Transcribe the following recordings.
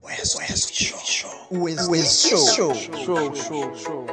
West, West Show. West, West Show. Show, show, show.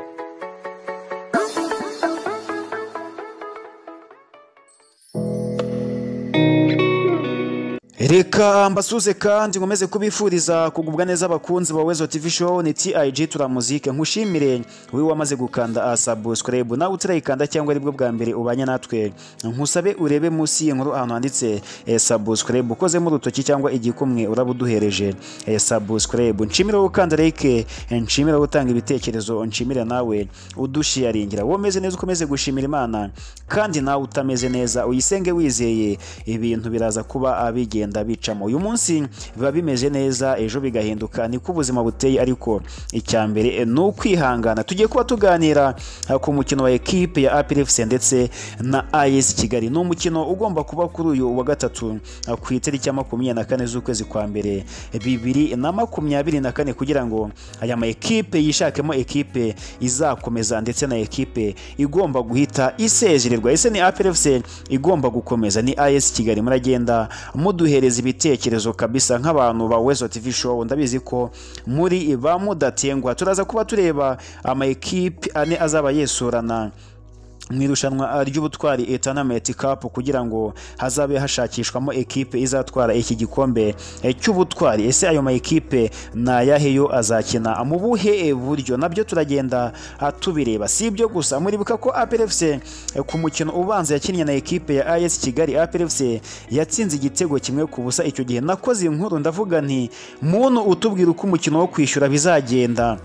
reka mbasuze kandi nkomeze kubifuriza kugubwa neza abakunzi ba wezo tv show ni tig turamuzike nkushimire wowe wamaze gukanda subscribe nawe utarayikanda cyangwa aribwo bwa mbere ubanye natwe nkusabe urebe munsi y'inkuru ahantu handitse eh, subscribe ukozemo urutoki cyangwa igikumwe uraba uduhereje eh, subscribe nshimire wowe ukanda like nshimire wowe utanga ibitekerezo nshimire nawe udushiyaringira wowe umeze neza ukomeze gushimira imana kandi nawe utameze neza uyisenge wizeye ibintu biraza kuba ah, bigenda bicamo uyu munsi biba bimeze neza ejo bigahinduka niko ubuzima buteye ariko icya mbere eh, ni ukwihangana tugiye kuba tuganira ah, ku mukino wa ekipe ya APR FC ndetse na AS Kigali ni umukino ugomba kuba kuri uyu wa gatatu ah, ku itariki ya makumyabiri na kane z'ukwezi kwa mbere bibiri na makumyabiri na kane kugira ngo aya ma ekipe yishakemo ekipe izakomeza ndetse na ekipe igomba guhita isezererwa ese ni APR FC igomba gukomeza ni AS Kigali muragenda muduhereza ibitekerezo kabisa nk'abantu ba Wezo TV show ndabizi ko muri ba mudatengwa turaza kuba tureba ama ekipe ane azaba yesurana mu irushanwa ry'ubutwari Eternamate Cup kugira ngo hazabe hashakishwamo ekipe izatwara iki gikombe eh, cy'ubutwari ese ayo mayikipe ni ayahe yo azakina mu buhe buryo nabyo turagenda ah, tubireba si ibyo gusa muribuka ko APR FC eh, ku mukino ubanza yakinnye na ekipe ya AS Kigali APR FC yatsinze igitego kimwe ku busa icyo gihe nakoze inkuru ndavuga nti muntu utubwira uko umukino wo kwishyura bizagenda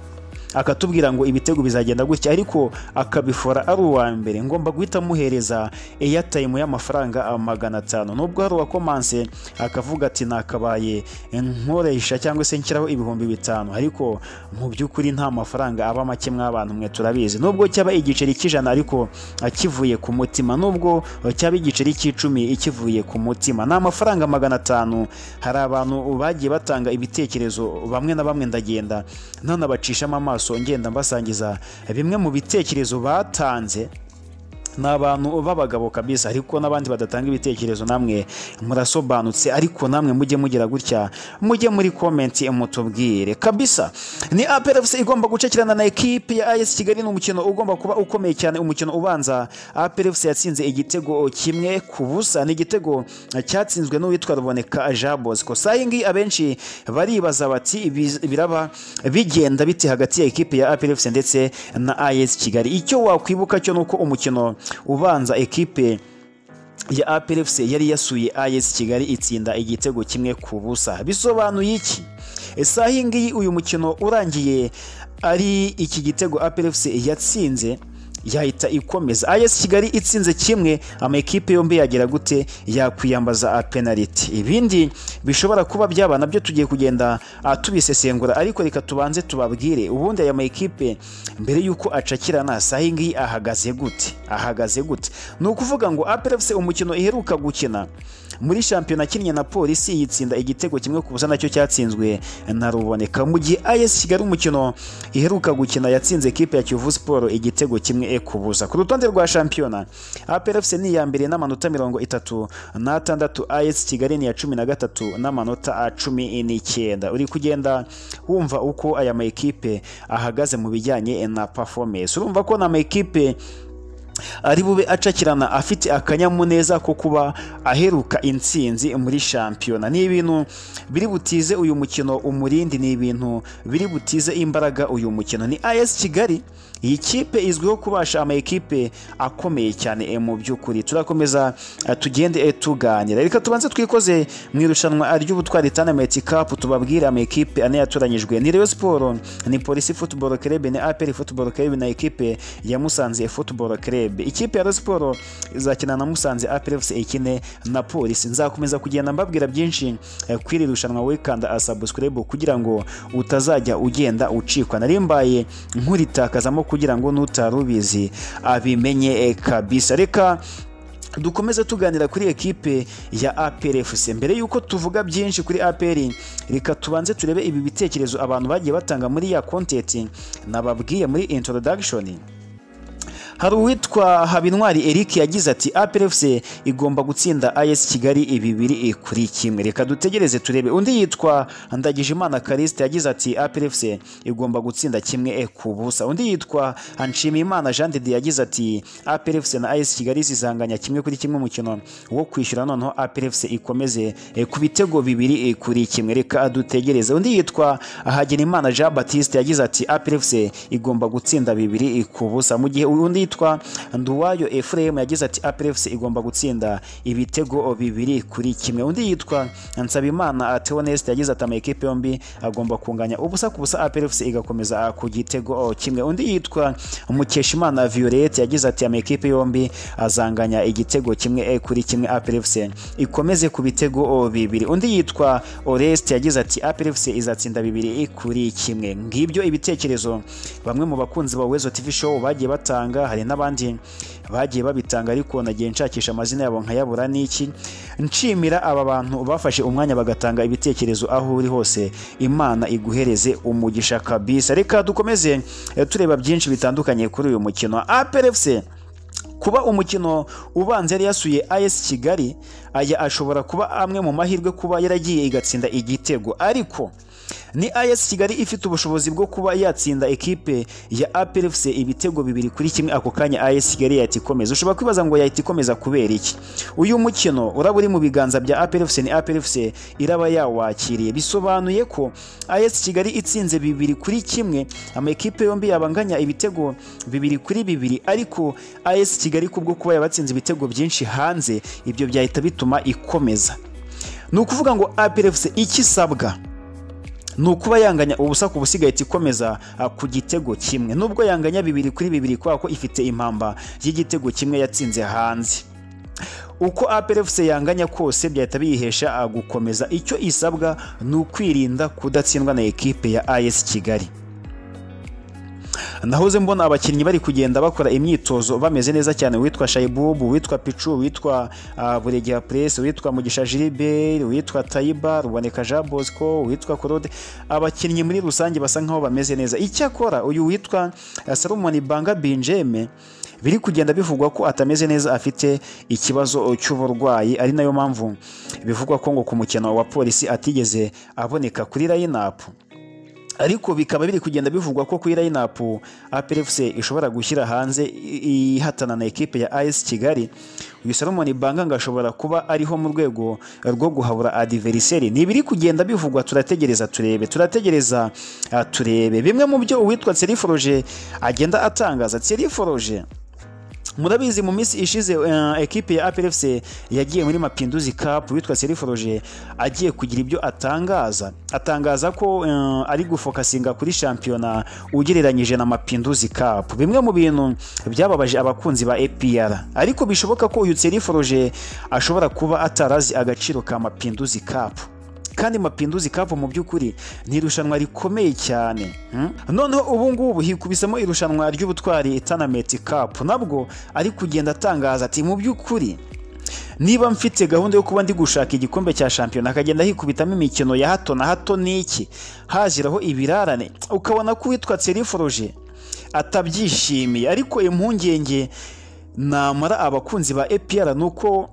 akatubwira ngo ibitego bizagenda gutya ariko akabifora ari uwa mbere ngomba guhita amuhereza airtime y'amafaranga magana atanu nubwo hari uwakomanse akavuga ati nakabaye nkoresha cyangwa se nshyiraho ibihumbi bitanu ariko mu by'ukuri nta mafaranga aba make mw'abantu mwe turabizi nubwo cyaba igiceri cy'ijana ariko akivuye ku mutima nubwo cyaba igiceri cy'icumi ikivuye ku mutima ni amafaranga magana atanu hari abantu bagiye batanga ibitekerezo bamwe na bamwe ndagenda ntanabacishamo amaso amaso ngenda mbasangiza bimwe mu bitekerezo batanze ni abantu b'abagabo kabisa ariko n'abandi badatanga ibitekerezo namwe murasobanutse ariko namwe mujye mugira gutya mujye muri komenti mutubwire kabisa ni APR FC igomba gucakirana na ekipe ya AS Kigali ni umukino ugomba kuba ukomeye cyane umukino ubanza APR FC yatsinze igitego kimwe ku busa ni igitego cyatsinzwe n'uwitwa Ruboneka Jean Bosco sayingi abenshi baribaza bati "Bi- biraba bigenda bite hagati ya ekipe ya APR FC ndetse na AS Kigali icyo wakwibuka cyo nuko umukino ubanza ekipe ya APR FC yari yasuye AS Kigali itsinda igitego kimwe ku busa bisobanuye iki isaha iyi ngiyi uyu mukino urangiye ari iki gitego APR FC yatsinze yahita ikomeza AS Kigali itsinze kimwe amakipe yombi yagira gute yakwiyambaza penaliti ibindi bishobora kuba byaba nabyo tugiye kugenda ah, tubisesengura ariko reka tubanze tubabwire ubundi aya makipe mbere y'uko acakirana saha iyi ngiyi ahagaze gute ahagaze gute ni ukuvuga ngo APR FC umukino iheruka gukina muri shampiyona kinnye na polisi yitsinda igitego kimwe ku busa nacyo cyatsinzwe na ruboneka mu gihe AS Kigali umukino iheruka gukina yatsinze ekipe ya Kiyovu Sport igitego kimwe eh, ku busa ku rutonde rwa shampiyona APR FC ni iya mbere n'amanota mirongo itatu n'atandatu AS Kigali ni iya cumi na gatatu n'amanota ah, cumi n'icyenda uri kugenda wumva uko aya makipe ahagaze mu bijyanye eh, na performance urumva ko ni amakipe ari bube acakirana afite akanyamuneza ko kuba aheruka intsinzi muri shampiyona ni ibintu biri butize uyu mukino umurindi ni ibintu biri butize imbaraga uyu mukino ni AS Kigali iyi kipe izwiho kubasha ama ekipe akomeye cyane eh, mu by'ukuri turakomeza eh, tugende eh, tuganira reka tubanze twikoze mu irushanwa ry'ubutwari Tanameti Cup tubabwire ama ekipe ane yatoranyijwe ni Rayon Sport ni Police Football Club ni APR Football Club na ekipe ya Musanze Football Club ikipe ya Rayon Sport izakina na Musanze APR FC ikine na Police nzakomeza kugenda mbabwira byinshi eh, kwiri rushanwa wikanda subscribe kugira ngo utazajya ugenda ucikwa narimbaye nkuritakazamo kugira ngo n'utarubizi abimenye eh, kabisa reka dukomeze tuganira kuri ekipe ya APR FC mbere y'uko tuvuga byinshi kuri APR reka tubanze turebe ibi bitekerezo abantu bagiye batanga muri ya content nababwiye muri introduction hari uwitwa habintwari eric yagize ati APRFC igomba gutsinda AS kigali ibibiri kuri kimwe reka dutegereze turebe undi yitwa ndagijimana kariste yagize ati APRFC igomba gutsinda kimwe ku busa undi yitwa nshimiyimana jean de yagize ati APRFC na AS kigali zizanganya kimwe kuri kimwe umukino wo kwishyura noneho APRFC ikomeze eh, ku bitego bibiri eh, kuri kimwe reka dutegereze undi yitwa hagenimana jean batiste yagize ati APRFC igomba gutsinda bibiri eh, ku busa mu gihe undi yitwa nduwayo efuremu yagize ati APRFC igomba gutsinda ibitego bibiri kuri kimwe undi yitwa nsabimana teoneste yagize ati amakipe yombi agomba kunganya ubusa ku busa APRFC igakomeza ah, ku gitego kimwe undi yitwa mukeshimana violette yagize ati amakipe yombi azanganya igitego kimwe eh, kuri kimwe APRFC ikomeze ku bitego bibiri undi yitwa oreste yagize ati APRFC izatsinda bibiri kuri kimwe ngibyo ibitekerezo bamwe mu bakunzi ba wezo tv show bagiye batanga hari n'abandi bagiye babitanga ariko nagiye nshakisha amazina yabo nkayabura n'iki nshimira aba bantu bafashe umwanya bagatanga ibitekerezo aho uri hose imana iguhereze umugisha kabisa reka dukomeze eh, tureba byinshi bitandukanye kuri uyu mukino APRFC kuba umukino ubanza yari yasuye AS Kigali aya ashobora kuba amwe mu mahirwe kuba yaragiye igatsinda igitego ariko ni AS Kigali ifite ubushobozi bwo kuba yatsinda ekipe ya APRFC ibitego bibiri kuri kimwe ako kanya AS Kigali yahita ikomeza ushobora kwibaza ngo yahita ikomeza kubera iki uyu mukino uraba uri mu biganza bya APRFC ni APRFC iraba yawakiriye bisobanuye ko AS Kigali itsinze bibiri kuri kimwe amakipe yombi yabanganya ibitego bibiri kuri bibiri ariko AS Kigali kubwo kuba yabatsinze ibitego byinshi hanze ibyo byahita bituma ikomeza ni ukuvuga ngo APRFC icyo isabwa ni ukuba yanganya ubusa ku busigaye ikomeza ah, ku gitego kimwe nubwo yanganya bibiri kuri bibiri kubera ko ifite impamba y'igitego kimwe yatsinze hanze uko APRFC yanganya kose byahita biyihesha ah, gukomeza icyo isabwa ni ukwirinda kudatsindwa na ekipe ya AS Kigali nahoze mbona abakinnyi bari kugenda bakora imyitozo bameze neza cyane witwa shayibubu witwa picu witwa ah, buregeya puresi witwa mugisha jiriberi witwa tayiba ruboneka jean bosco witwa claude abakinnyi muri rusange basa nkaho bameze neza icyakora uyu witwa ah, salomoni banga binjeme biri kugenda bivugwa ko atameze neza afite ikibazo cy'uburwayi ari nayo mpamvu bivugwa ko ngo ku mukino wa polisi atigeze aboneka kuri layinapu ariko bikaba biri kugenda bivugwa ko kuri layinapu APRFC ishobora gushyira hanze i- ihatana na ekipe ya AS Kigali uyu Salomon Banga ngo ashobora kuba ariho mu rwego rwo guhabura adversary ni ibiri kugenda bivugwa turategereza turebe turategereza ah, turebe bimwe mu byo uwitwa Thierry Foroge agenda atangaza Thierry Foroge murabizi mu minsi ishize eh, ekipe ya APRFC yagiye muri Mapinduzi Cup witwa Seriforoje agiye kugira ibyo atangaza atangaza ko eh, ari gufokasinga kuri shampiyona ugereranyije na Mapinduzi Cup bimwe mu bintu byababaje abakunzi ba APR ariko bishoboka ko uyu Seriforoje ashobora kuba atarazi agaciro ka Mapinduzi Cup kandi mapinduzi cup mu by'ukuri ni irushanwa rikomeye cyane hmm? noneho ubu ngubu hikubisamo irushanwa ry'ubutwari tanameti cup nabwo ari kugenda atangaza ati mu by'ukuri niba mfite gahunda yo kuba ndi gushaka igikombe cya shampiyona akagenda hikubitamo imikino ya hato na hato n'iki haziraho ibirarane ukabona ko uwitwa Tsiriforoje atabyishimiye ariko impungenge namara abakunzi ba APR ni uko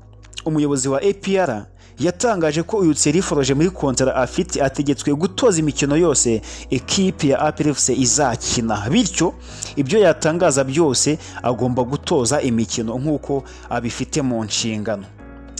umuyobozi wa APR yatangaje ko uyu Tsiriforoje muri kontara afite ategetswe gutoza imikino yose ekipi ya APRFC izakina bityo ibyo yatangaza byose agomba gutoza imikino nk'uko abifite mu nshingano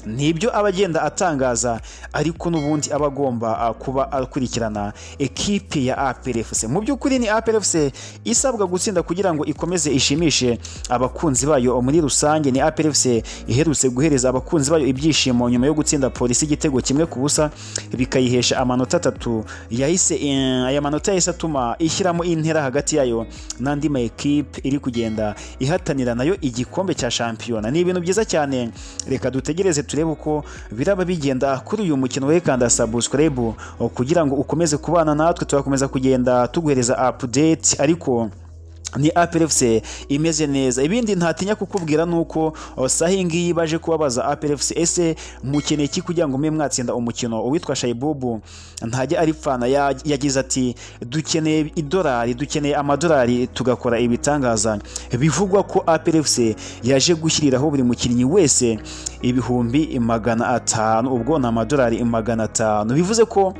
nibyo aba agenda atangaza ariko n'ubundi aba agomba ah, kuba akurikirana ekipi ya APRFC mu by'ukuri ni APRFC isabwa gutsinda kugira ngo ikomeze ishimishe abakunzi bayo muri rusange ni APRFC iherutse guhereza abakunzi bayo ibyishimo nyuma yo gutsinda polisi igitego kimwe ku busa bikayihesha amanota atatu yahise eh, aya manota yahise atuma ishyiramo intera hagati yayo n'andi ma ekipe iri kugenda ihatanira nayo igikombe cya shampiyona ni ibintu byiza cyane reka dutegereze turebe uko biraba bigenda kuri uyu mukino wekanda subscribe kugira ngo ukomeze kubana natwe tugakomeza kugenda tuguhereza update ariko ni Apple FC imeze neza ibindi ntatinya kukubwira nuko uh, sahi ngiyi baje kubabaza Apple FC ese mukeneye iki kugira ngo mwe mwatsinda umukino uwitwa Shaibubu ntajya ari fana ya- yagize ati dukeneye idolari dukeneye amadolari tugakora ibitangaza bivugwa ko Apple FC yaje gushyiriraho buri mukinnyi wese ibihumbi magana atanu ubwo ni amadolari magana atanu bivuze ko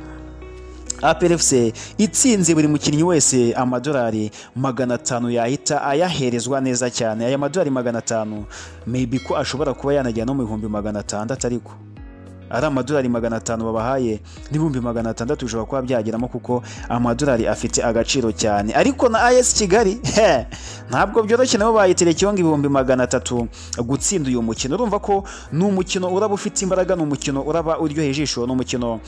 APRFC itsinze buri mukinnyi wese amadolari magana atanu yahita ayaherezwa neza cyane aya madolari magana atanu maybe ko ashobora kuba yanagera no mu bihumbi magana atandatu ariko ari amadolari magana atanu babahaye n'ibihumbi magana atandatu bishobora kuba byageramo kuko amadolari afite agaciro cyane ariko na AS Kigali he, ntabwo byoroshye nabo bayiterekeho ngo ibihumbi magana atatu gutsinda uyu mukino urumva ko ni umukino uraba ufite imbaraga ni umukino uraba uryoheye ijisho ni umukino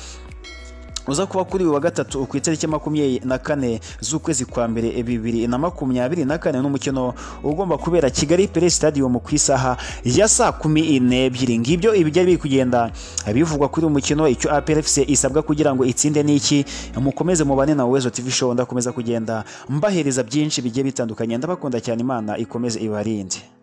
uza kuba kuri uyu wa gatatu ku itariki ya makumyabiri na kane z'ukwezi kwa mbere bibiri na makumyabiri na kane n'umukino ugomba kubera kigali pere stadium ku isaha ya saa kumi n'ebyiri ngibyo ibi byari biri kugenda bivugwa kuri uyu mukino icyo APRFC isabwa kugira ngo itsinde n'iki mukomeze mubane na wezo tv show ndakomeza kugenda mbahereza byinshi bigiye bitandukanye ndabakunda cyane imana ikomeze ibarinde